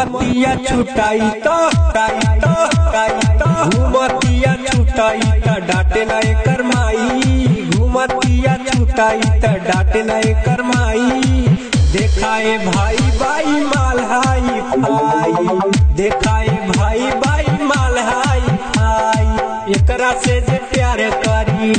घुमतिया छुटाई तो टाई तो टाई तो घुमतिया छुटाई त डाटे ना एकर माई घुमतिया छुटाई त डाटे ना एकर माई देखाए भाई भाई माल हाई फाई देखाए भाई भाई माल हाई फाई एकरा से जे प्यार करी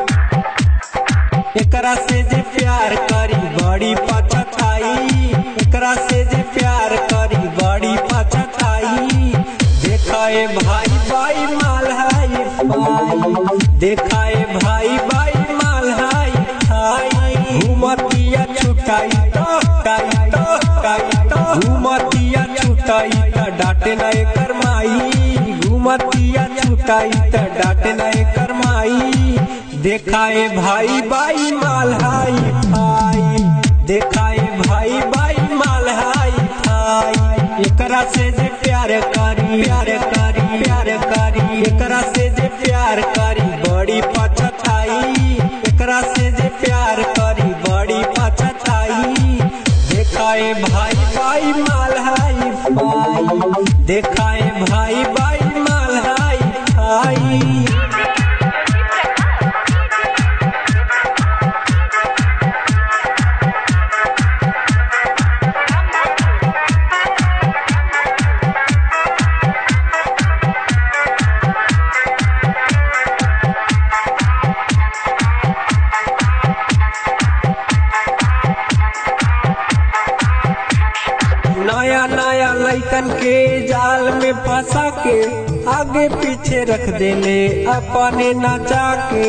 एकरा से जे प्यार करी बड़ी पछताई एकरा से जे प्यार करी बड़ी पछताई देखाए भाई भाई माल हाई फाई देखाए भाई भाई माल हाई फाई घुमतिया छुटाई तो टाई तो टाई तो घुमतिया छुटाई त डाटे ना एकर माई घुमतिया छुटाई त डाटे ना एकर माई देखाए भाई भाई माल हाई फाई देखाए भाई भाई माल हाई फाई एकरा से जे प्यार करी प्यार करी प्यार करी एकरा से जे प्यार करी बड़ी पछताई एकरा से जे प्यार करी बड़ी पछताई देखाए भाई भाई माल हाई फाई देखाए भाई भाई माल हाई फाई नया नया लैकन के जाल में फंसा के आगे पीछे रख देले अपने नचा के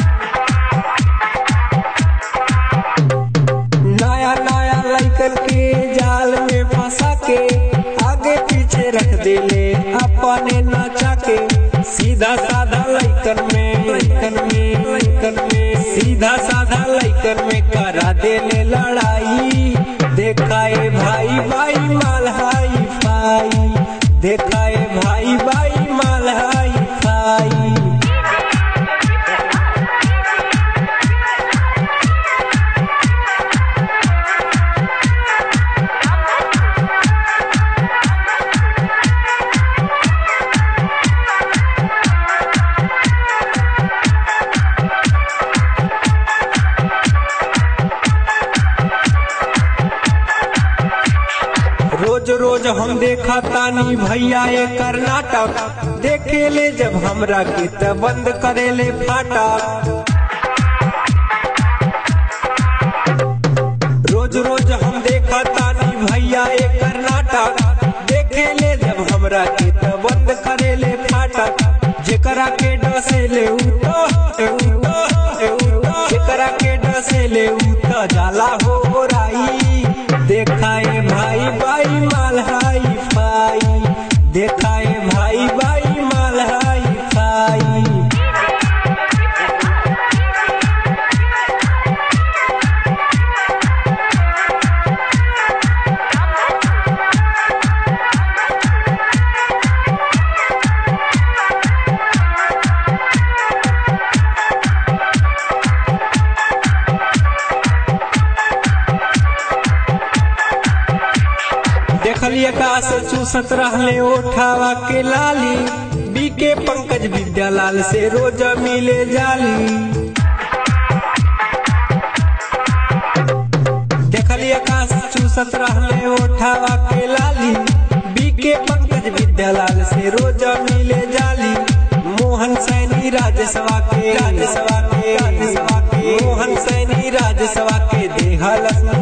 नया नया लैकन के जाल में फंसा के आगे पीछे रख देले अपने नचा के सीधा साधा लैकन में लैकन में लैकन में सीधा साधा लैकन में करा देले लड़ाई देखाए भाई भाई माल हाई फाई देखाए भाई भाई माल हाई फाई रोज रोज हम देखा तानी भैया ये कर्नाटक देखे ले जब हमरा के त बंद करे ले फाटक रोज रोज हम देखा तानी भैया ये कर्नाटक देखे ले जब हमरा के त बंद करे ले फाटक जेकरा के डसे ले उ तो ए उ तो ए उ तो जेकरा के डसे ले उ तो जाला हो राई देखाए भाई भाई माल हाई फाई देखाए भाई भाई माल हाई फाई देखलिए का से चूसत रहले ओठावा के लाली बीके पंकज विद्यालाल से रोज मिले जाली देखलिए का से चूसत रहले ओठावा के लाली बीके पंकज विद्यालाल से रोज मिले जाली मोहन सैनी राजसभा के राजसभा के राजसभा के मोहन सैनी राजसभा के देहलस